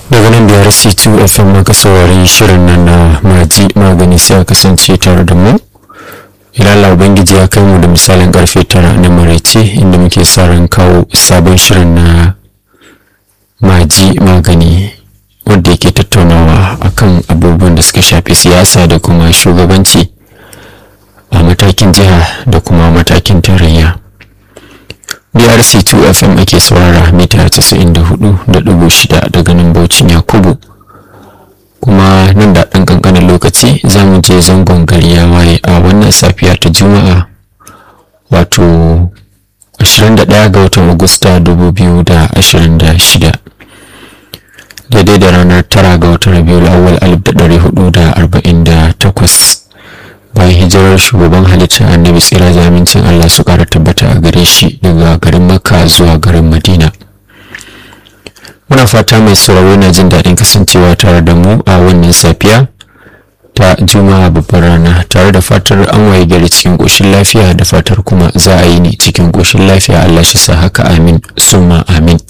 daga nan biyar c2 fm maka saurari shirin nan na maji magani sai a kasance tare da mu idan Allah ubangiji ya kai mu da misalin karfe tara na maraice inda muke sa ran kawo sabon shirin na maji magani wanda yake tattaunawa akan abubuwan da suka shafi siyasa da kuma shugabanci a matakin jiha da kuma matakin tarayya brc2 fm ake saurara mita 94.6 daga nan baucin yakubu kuma nan da ɗan ƙanƙanin lokaci za mu je zangon gari ya waye a wannan safiya ta juma'a wato 21 ga watan agusta 2026 daidai da ranar 9 ga watan rabiul awwal 1448 bayan hijirar shugaban halitta annabi tsira da amincin Allah su kara tabbata a gare shi daga garin makka zuwa garin madina muna fata mai sauraro na jin daɗin kasancewa tare da mu a wannan safiya ta juma'a babbar rana tare da fatar an waye gari cikin ƙoshin lafiya da fatar kuma za a yi ne cikin ƙoshin lafiya Allah shi sa haka amin summa amin